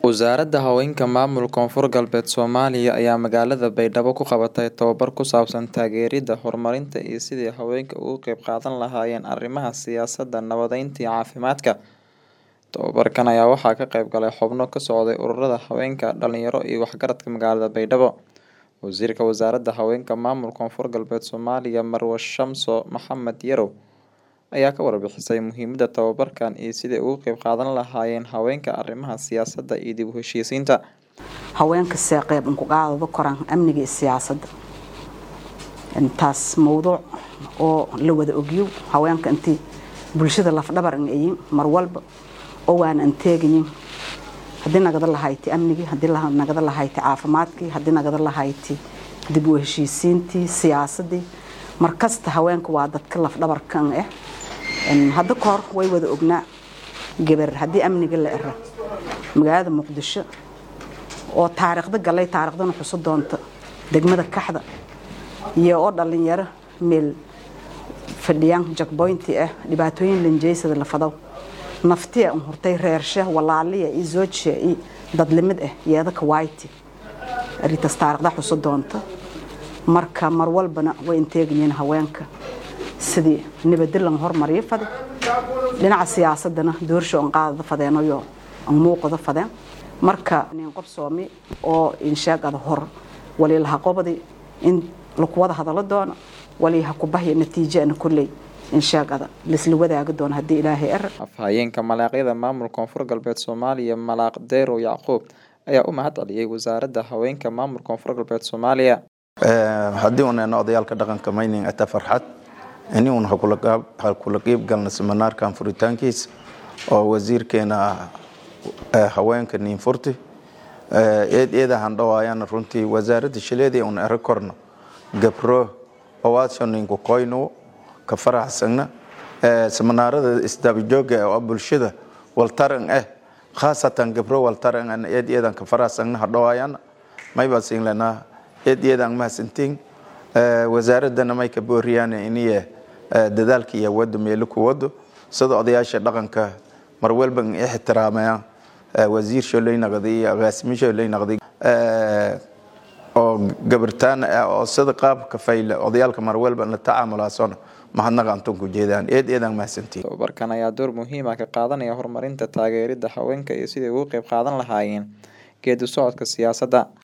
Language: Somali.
Wasaaradda Haweenka Maamulka Koonfur Galbeed Soomaaliya ayaa magaalada Baydhabo ku qabatay tababar ku saabsan taageeridda, horumarinta iyo sidii haweenku uga qayb qaadan lahaayeen arrimaha siyaasadda, nabadeynta iyo caafimaadka. Tababarkan ayaa waxaa ka qayb galay xubno ka socday ururada haweenka, dhalinyaro iyo waxgaradka magaalada Baydhabo. Wasiirka Wasaaradda Haweenka Maamulka Koonfur Galbeed Soomaaliya Marwo Shamso Maxamed Yarow ayaa ka warbixisay muhiimadda tababarkan iyo sidii ay uga qayb qaadan lahaayeen haweenka arrimaha siyaasadda iyo dib u heshiisiinta. haweenka see qayb ku qaadada koraan amniga iyo siyaasadda intaas mowduuc oo la wada ogyow haweenka intii bulshada lafdhabar in ayin mar walba oo waana anteegayin haddii nagada lahayti amnigii haddii nagada lahayti caafimaadkii haddii nagada lahayti dib u heshiisiintii siyaasadii markasta haweenka waa dadka lafdhabarkan ah hadda kahor way wada ognaa gabar haddii amniga la era magaalada muqdisho oo taariikhda galay taariikhdana xuso doonta degmada kaxda iyo oo dhalinyaro meel fadhiyaan jakboynti ah dhibaatooyin lanjeysada lafadaw naftiya un hurtay reersha walaaliya iyo zoojiya iyo dadlimid ah yeedaka wayti arintaas taariikhda xuso doonta marka mar walbana way inteegayiin haweenka sidii nabadda lan hormariyo fade dhinaca siyaasadana doorsho an qaadada fadeenayo an muuqada fadeen marka nin qof soomi oo inshaagada hor waliilaha qobadi in lakuwada hadalo doono waliiha kubahya natiijana kolley inshaagada laisla wadaagi doono haddii ilaahay er afhayeenka malaaqyada maamulka koonfur galbeed soomaaliya malaaq deerow yacquub ayaa u mahad celiyey wasaaradda haweenka maamulka koonfur galbeed soomaaliya haddii uunena odayaalka dhaqanka mayning ata farxad ini uun ha kula qiib galna seminaarkan furitaankiisa oo wasiirkeena haweenka niinfurti eed eedahan dhawaayana runtii wasaaradda shileedii un ero korno gabro owaasho ninku koyno ka faraxsagna seminaarada isdabajooga oo bulshada waltaran ah khaasatan gabro waltaran an eed eedan ka faraxsagna ha dhawaayana mayba singlana eed eedan mahadsantiin wasaaradana may ka booriyaan iniye dadaalka iyo wado meelo ku wado sida odayaasha dhaqanka mar walba ixtiraamayaan wasiir sholey naqdi iyo agaasimo sholey naqdi oo gabartaan oo sida qaabka fayle odayaalka mar walba la tacaamulaasona mahadnaqa antunku jeedaan eed eedan mahadsantiin tababarkan ayaa door muhiim ah ka qaadanaya horumarinta taageeridda haweenka iyo sidii uga qayb qaadan lahaayeen geedi socodka siyaasadda